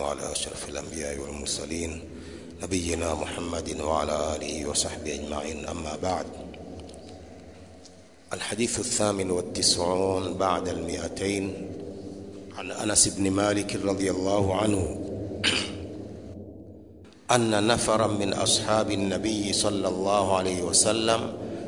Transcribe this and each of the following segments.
على أشرف الأنبياء والمرسلين نبينا محمد وعلى آله وصحبه أجمعين أما بعد الحديث الثامن والتسعون بعد المئتين عن أنس بن مالك رضي الله عنه أن نفرا من أصحاب النبي صلى الله عليه وسلم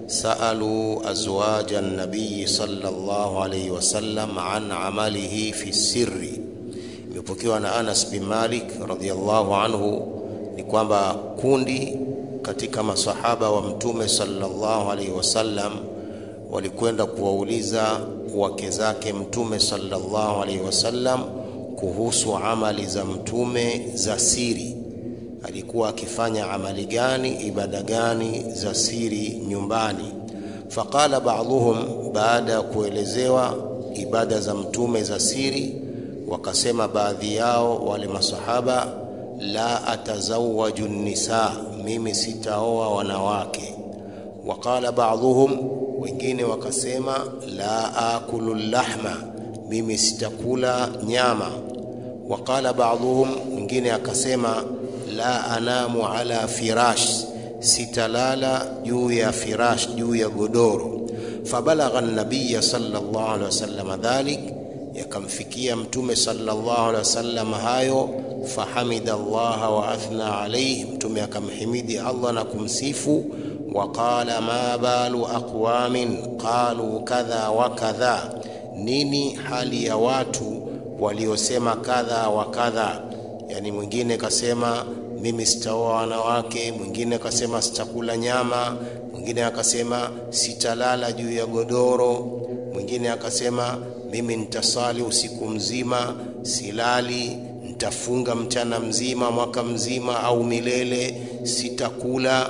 سألوا أزواج النبي صلى الله عليه وسلم عن عمله في السر imepokewa na Anas bin Malik radhiallahu anhu ni kwamba kundi katika masahaba wa mtume sallallahu alaihi wasallam walikwenda kuwauliza wake zake mtume sallallahu alaihi wasallam kuhusu amali za mtume za siri alikuwa akifanya amali gani ibada gani za siri nyumbani faqala ba'dhum baada ya kuelezewa ibada za mtume za siri wakasema baadhi yao wale masahaba la atazawaju nisa mimi sitaoa wanawake waqala ba'dhum wengine wakasema la akulu lahma mimi sitakula nyama waqala ba'dhum mwingine akasema la anamu ala firash sitalala juu ya firash juu ya godoro fabalagha an-nabiy sallallahu alaihi wasallam dhalik yakamfikia mtume sallallahu alaihi wasallam hayo fahamida Allah wa athna alayhi mtume akamhimidi Allah na kumsifu waqala ma balu aqwamin qalu kadha wa kadha nini hali ya watu waliosema kadha wa kadha yani mwingine kasema mimi sitaoa wanawake mwingine akasema sitakula nyama mwingine akasema sitalala juu ya godoro mwingine akasema mimi nitasali usiku mzima silali nitafunga mchana mzima mwaka mzima au milele sitakula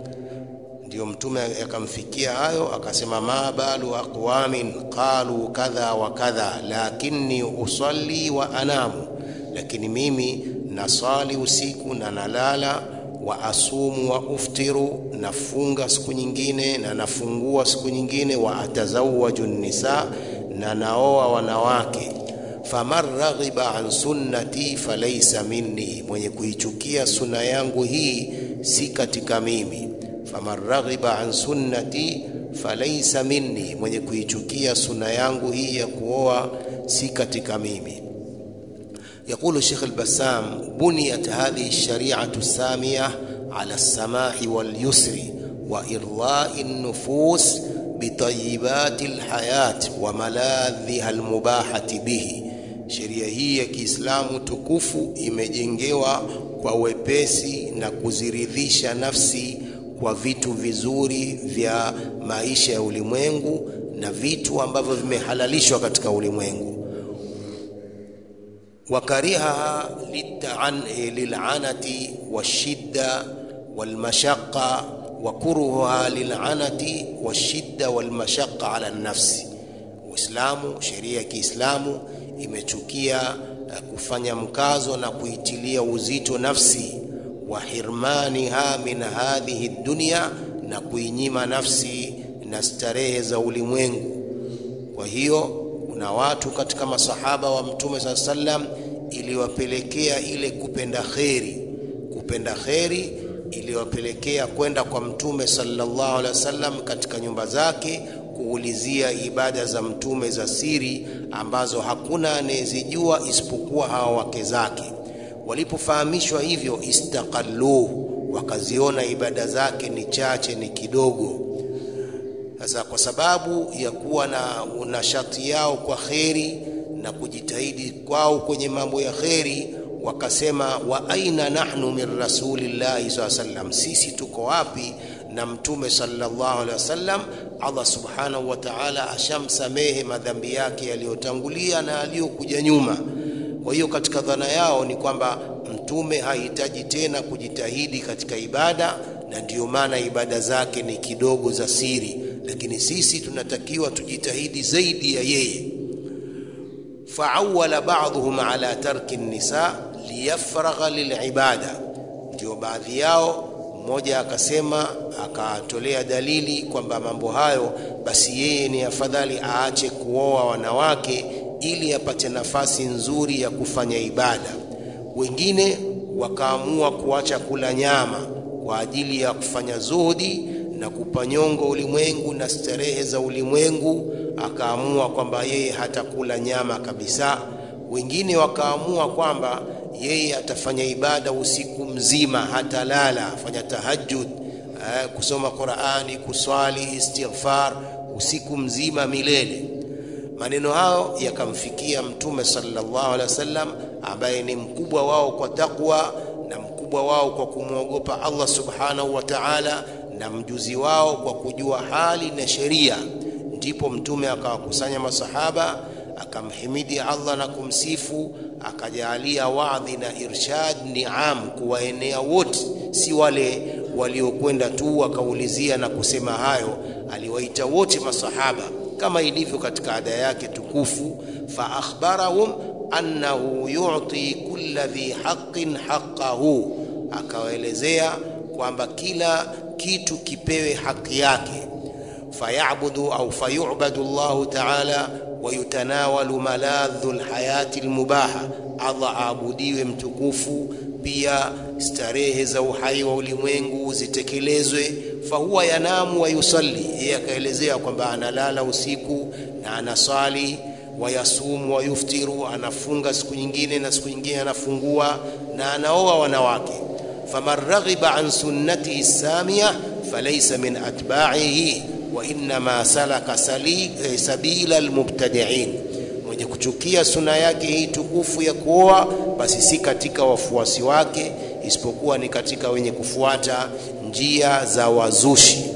ndio mtume akamfikia hayo akasema ma balu aqwamin qalu kadha wa kadha lakinni usalli wa anamu lakini mimi nasali usiku na nalala wa asumu wa uftiru nafunga siku nyingine na nafungua siku nyingine wa atazawaju nisa na naoa wanawake faman raghiba an sunnati falaysa minni mwenye kuichukia sunna yangu hii si katika mimi faman raghiba an sunnati falaysa minni mwenye kuichukia sunna yangu hii ya kuoa si katika mimi يقول الشيخ البسام بنيت هذه الشريعة السامية على السماح واليسر وإرضاء النفوس بطيبات الحياة وملاذها المباحة به sheria hii ya Kiislamu tukufu imejengewa kwa wepesi na kuziridhisha nafsi kwa vitu vizuri vya maisha ya ulimwengu na vitu ambavyo vimehalalishwa katika ulimwengu وكرهها للتعن للعنة والشدة والمشقة وكرهها للعنة والشدة والمشقة على النفس Uislamu sheria ya Kiislamu imechukia kufanya mkazo na kuitilia uzito nafsi wa hirmaniha min hadhihi dunya na kuinyima nafsi na starehe za ulimwengu kwa hiyo kuna watu katika masahaba wa mtume saa sallam iliwapelekea ile kupenda kheri kupenda kheri iliwapelekea kwenda kwa mtume sallallahu alaihi wasallam katika nyumba zake kuulizia ibada za mtume za siri ambazo hakuna anayezijua isipokuwa hawa wake zake walipofahamishwa hivyo istaqalluhu wakaziona ibada zake ni chache ni kidogo sasa kwa sababu ya kuwa na nashati yao kwa kheri na kujitahidi kwao kwenye mambo ya kheri wakasema wa aina nahnu min rasulillahi saa sallam sisi tuko wapi na mtume sallallahu alaihi wasallam Allah subhanahu wa ta'ala ashamsamehe madhambi yake yaliyotangulia na aliyokuja nyuma kwa hiyo katika dhana yao ni kwamba mtume hahitaji tena kujitahidi katika ibada na ndiyo maana ibada zake ni kidogo za siri lakini sisi tunatakiwa tujitahidi zaidi ya yeye faawala ba'dhum ala tarki nisa liyafragha lilibada ndio baadhi yao mmoja akasema akatolea dalili kwamba mambo hayo basi yeye ni afadhali aache kuoa wanawake ili apate nafasi nzuri ya kufanya ibada wengine wakaamua kuacha kula nyama kwa ajili ya kufanya zuhudi na kupanyongo ulimwengu na starehe za ulimwengu, akaamua kwamba yeye hatakula nyama kabisa. Wengine wakaamua kwamba yeye atafanya ibada usiku mzima, hatalala, afanya tahajjud, eh, kusoma Qur'ani, kuswali, istighfar usiku mzima milele. Maneno hayo yakamfikia Mtume sallallahu alaihi wasallam ambaye ni mkubwa wao kwa takwa na mkubwa wao kwa kumwogopa Allah subhanahu wa ta'ala na mjuzi wao kwa kujua hali na sheria. Ndipo Mtume akawakusanya masahaba akamhimidi Allah na kumsifu, akajalia wadhi na irshad niam kuwaenea wote, si wale waliokwenda tu wakaulizia na kusema hayo. Aliwaita wote masahaba kama ilivyo katika ada yake tukufu, fa akhbarahum annahu yu'ti kulla dhi haqqin haqqahu, akawaelezea kwamba kila kitu kipewe haki yake. Fayabudu au fayubadu Allahu taala wayutanawalu maladhu lhayati lmubaha, Allah aabudiwe mtukufu, pia starehe za uhai wa ulimwengu zitekelezwe. Fahuwa yanamu wa yusalli, yeye akaelezea kwamba analala usiku na anasali wayasumu wayuftiru, anafunga siku nyingine na siku nyingine anafungua, na anaoa wanawake. faman raghiba an sunnatihi samia falaysa min atba'ihi wa innama salaka sali, eh, sabila almubtadi'in, mwenye kuchukia suna yake hii tukufu ya kuoa basi si katika wafuasi wake, isipokuwa ni katika wenye kufuata njia za wazushi.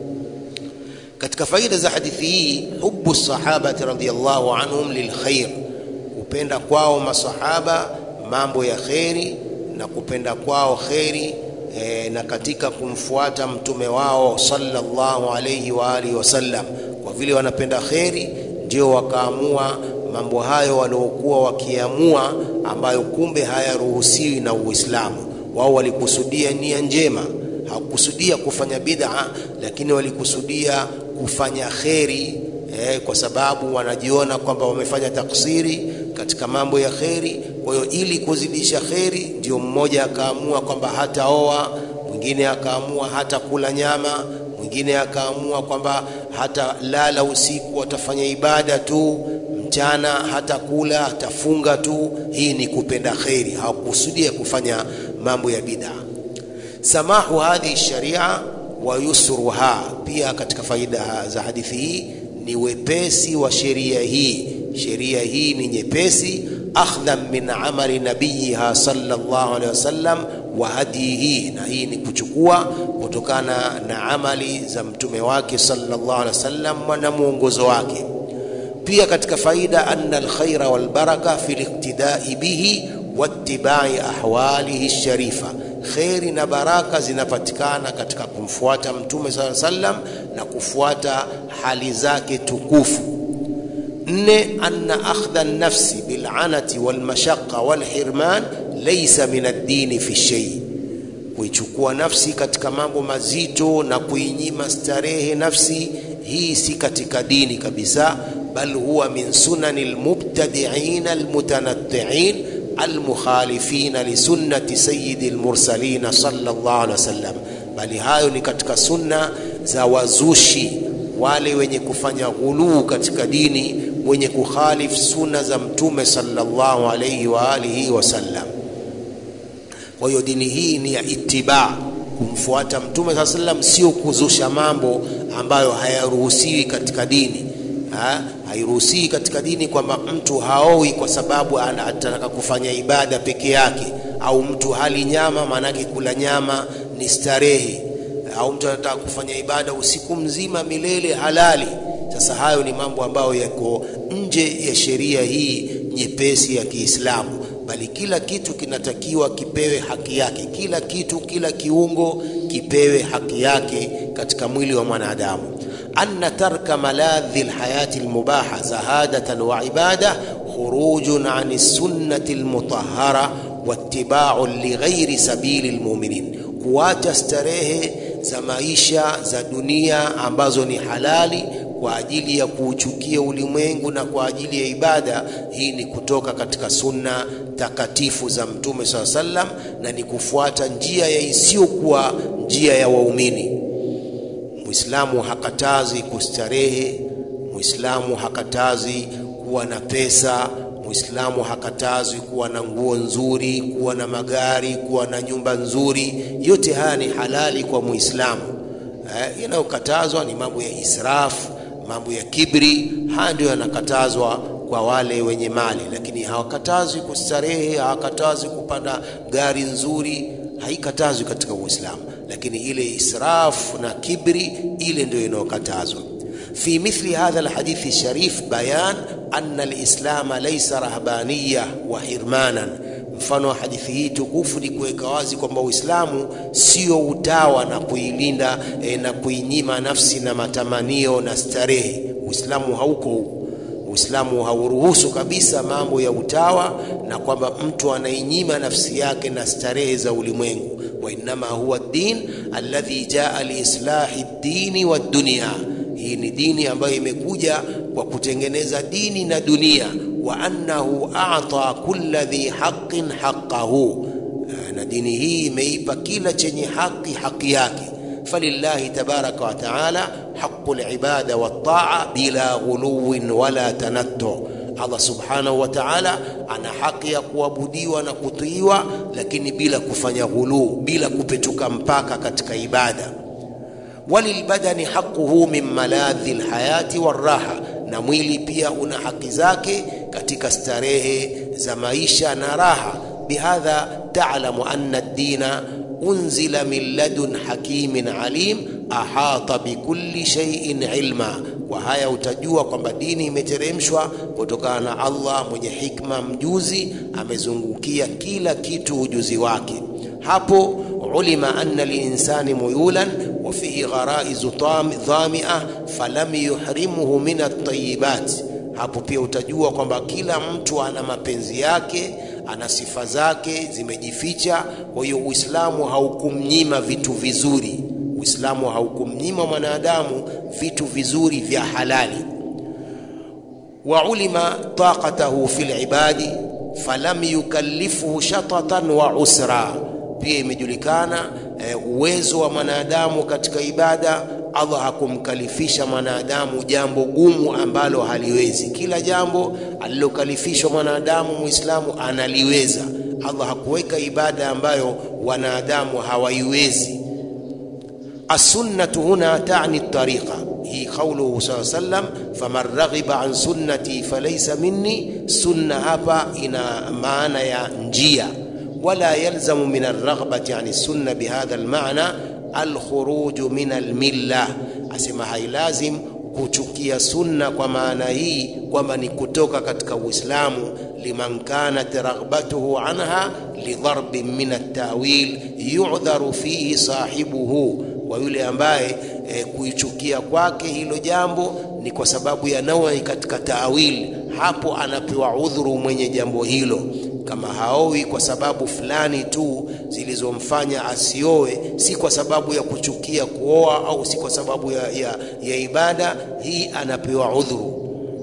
Katika faida za hadithi hii, hubu sahabati radhiyallahu anhum lilkhair, kupenda kwao masahaba mambo ya kheri na kupenda kwao kheri e, na katika kumfuata mtume wao sallallahu alayhi wa alihi wasallam. Kwa vile wanapenda kheri, ndio wakaamua mambo hayo waliokuwa wakiamua, ambayo kumbe hayaruhusiwi na Uislamu. Wao walikusudia nia njema, hawakusudia kufanya bid'a, lakini walikusudia kufanya kheri eh, kwa sababu wanajiona kwamba wamefanya taksiri katika mambo ya kheri. Kwa hiyo ili kuzidisha kheri, ndio mmoja akaamua kwamba hataoa, mwingine akaamua hata kula nyama, mwingine akaamua kwamba hata lala usiku, atafanya ibada tu mchana, hata kula, atafunga tu. Hii ni kupenda kheri, hawakusudia kufanya mambo ya bid'a. Samahu hadhihi sharia wa yusruha, pia katika faida za hadithi hii ni wepesi wa sheria hii. Sheria hii ni nyepesi, akhdhan min amali nabiyiha sallallahu alaihi wasallam wa hadihi, na hii ni kuchukua kutokana na amali za mtume wake sallallahu alaihi wasallam na mwongozo wake. Pia katika faida, anna alkhaira walbaraka fi liqtidai bihi wattibai ahwalihi sharifa, kheri na baraka zinapatikana katika kumfuata mtume sala sallam na kufuata hali zake tukufu. Nne, anna akhdha nafsi bilanati walmashaqa walhirman laysa min addini fi shay, kuichukua nafsi katika mambo mazito na kuinyima starehe nafsi, hii si katika dini kabisa, bal huwa min sunani almubtadi'in almutanatti'in almukhalifina lisunnati sayyidi almursalin sallallahu alaihi wasallam, bali hayo ni katika sunna za wazushi wale wenye kufanya ghuluu katika dini, wenye kukhalif sunna za mtume sallallahu alaihi wa alihi wasallam. Kwa hiyo dini hii ni ya itibaa, kumfuata mtume saa sallam, sio kuzusha mambo ambayo hayaruhusiwi katika dini ha? Hairuhusiwi katika dini kwamba mtu haowi kwa sababu anataka kufanya ibada peke yake, au mtu hali nyama, maanake kula nyama ni starehe, au mtu anataka kufanya ibada usiku mzima milele halali. Sasa hayo ni mambo ambayo yako nje ya sheria hii nyepesi ya Kiislamu, bali kila kitu kinatakiwa kipewe haki yake, kila kitu, kila kiungo kipewe haki yake katika mwili wa mwanadamu. anna tarka maladhi lhayati lmubaha zahadatan wa ibada khurujun an sunnati lmutahara wattibaun lighairi sabili lmuminin, kuacha starehe za maisha za dunia ambazo ni halali kwa ajili ya kuuchukia ulimwengu na kwa ajili ya ibada, hii ni kutoka katika sunna takatifu za Mtume saa sallam, na ni kufuata njia ya isiyokuwa njia ya waumini. Muislamu hakatazi kustarehe, Muislamu hakatazi kuwa na pesa, Muislamu hakatazwi kuwa na nguo nzuri, kuwa na magari, kuwa na nyumba nzuri. Yote haya ni halali kwa Muislamu. Eh, yanayokatazwa ni mambo ya israfu, mambo ya kibri. Haya ndio yanakatazwa kwa wale wenye mali, lakini hawakatazwi kustarehe, hawakatazwi kupanda gari nzuri, haikatazwi katika Uislamu, lakini ile israfu na kibri, ile ndio inayokatazwa. في مثل هذا الحديث الشريف بيان أن الإسلام ليس رهبانية وحرمانا mfano wa hadithi hii tukufu ni kuweka wazi kwamba Uislamu sio utawa na kuilinda e, na kuinyima nafsi na matamanio na starehe. Uislamu hauko huko. Uislamu hauruhusu kabisa mambo ya utawa na kwamba mtu anainyima nafsi yake na starehe za ulimwengu. wa innama huwa din alladhi jaa liislahi ddini wadunia hii ni dini ambayo imekuja kwa kutengeneza dini na dunia. wa annahu a'ta kulla dhi haqqin haqqahu, na dini hii imeipa kila chenye haki haki yake. falillahi tabaraka wa taala haqqul ibada wat ta'a bila ghuluwin wala tanattu. Allah subhanahu wa ta'ala ana haki ya kuabudiwa na kutiiwa, lakini bila kufanya ghuluu, bila kupetuka mpaka katika ibada walilbadani haquhu min maladhi lhayati warraha, na mwili pia una haki zake katika starehe za maisha na raha. Bihadha talamu anna ddina unzila min ladun hakimin alim ahata bikulli shay'in ilma. Kwa haya utajua kwamba dini imeteremshwa kutokana na Allah mwenye hikma mjuzi, amezungukia kila kitu ujuzi wake. Hapo ulima anna linsani muyulan wa fihi gharaizu dhamia falam yuhrimuhu min at-tayyibat. Hapo pia utajua kwamba kila mtu ana mapenzi yake, ana sifa zake zimejificha. Kwa hiyo Uislamu haukumnyima vitu vizuri, Uislamu haukumnyima mwanadamu vitu vizuri vya halali. wa ulima taqatahu fil ibadi falam yukallifuhu shatatan wa usra pia imejulikana e, uwezo wa mwanadamu katika ibada. Allah hakumkalifisha mwanadamu jambo gumu ambalo haliwezi. Kila jambo alilokalifishwa mwanadamu Muislamu analiweza. Allah hakuweka ibada ambayo wanadamu hawaiwezi. As-sunnatu huna ta'ni at-tariqa, hii qauluhu sallallahu alayhi wasallam, faman raghiba an sunnati falaysa minni. Sunna hapa ina maana ya njia wala yalzamu min alraghbati ani sunna bihadha almaana alkhuruju min almilla, asema hailazim kuchukia sunna kwa maana hii kwamba ni kutoka katika Uislamu. liman kanat raghbatuhu anha lidharbin min altawil yudharu fihi sahibuhu, kwa yule ambaye e, kuichukia kwake hilo jambo ni kwa sababu ya nawi katika taawil, hapo anapewa udhuru mwenye jambo hilo kama haowi kwa sababu fulani tu zilizomfanya asioe, si kwa sababu ya kuchukia kuoa au si kwa sababu ya, ya, ya ibada hii, anapewa udhuru.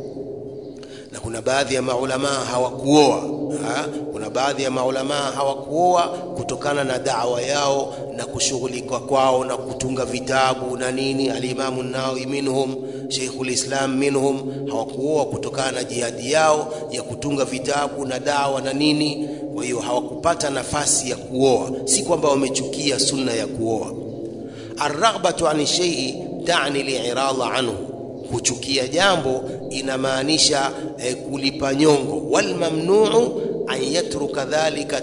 Na kuna baadhi ya maulamaa hawakuoa ha? Kuna baadhi ya maulamaa hawakuoa kutokana na dawa yao na kushughulika kwao na kutunga vitabu na nini. Alimamu Nawawi minhum, Sheikhul Islam minhum, hawakuoa kutokana na jihadi yao ya kutunga vitabu na dawa na nini. Kwa hiyo hawakupata nafasi ya kuoa, si kwamba wamechukia sunna ya kuoa. Arraghbatu ani shay'i tani li'irada anhu kuchukia jambo inamaanisha eh, kulipa nyongo. Walmamnuu an yatruka dhalika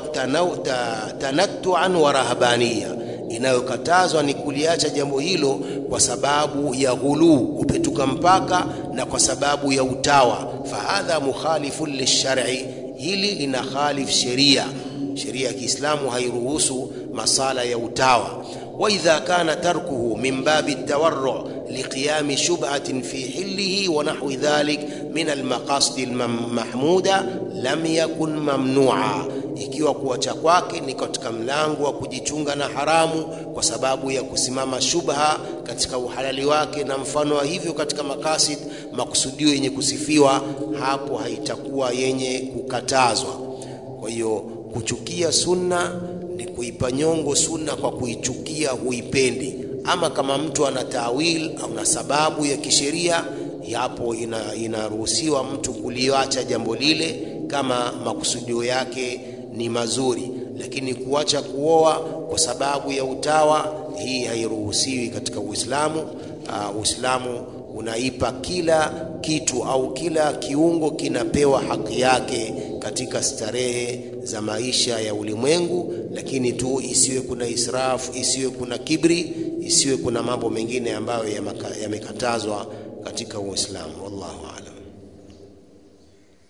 tanattuan wa rahabaniya, inayokatazwa ni kuliacha jambo hilo kwa sababu ya ghuluu, kupetuka mpaka, na kwa sababu ya utawa. Fahadha mukhalifun lilshar'i, hili lina khalif sheria. Sheria ya Kiislamu hairuhusu masala ya utawa. Wa idha kana tarkuhu min babi tawarru liqiyami shubhatin fi hillihi wa nahwi dhalik min almaqasid almahmuda lam yakun mamnua, ikiwa kuacha kwake ni katika mlango wa kujichunga na haramu kwa sababu ya kusimama shubha katika uhalali wake na mfano wa hivyo katika makasid makusudio yenye kusifiwa hapo haitakuwa yenye kukatazwa kwa hiyo kuchukia sunna ni kuipa nyongo sunna kwa kuichukia huipendi ama kama mtu ana tawil au na sababu ya kisheria yapo ina, inaruhusiwa mtu kuliacha jambo lile kama makusudio yake ni mazuri lakini kuacha kuoa kwa sababu ya utawa hii hairuhusiwi katika uislamu uh, uislamu unaipa kila kitu au kila kiungo kinapewa haki yake katika starehe za maisha ya ulimwengu lakini tu isiwe kuna israfu isiwe kuna kibri isiwe kuna mambo mengine ambayo yamekatazwa katika uislamu wallahu alam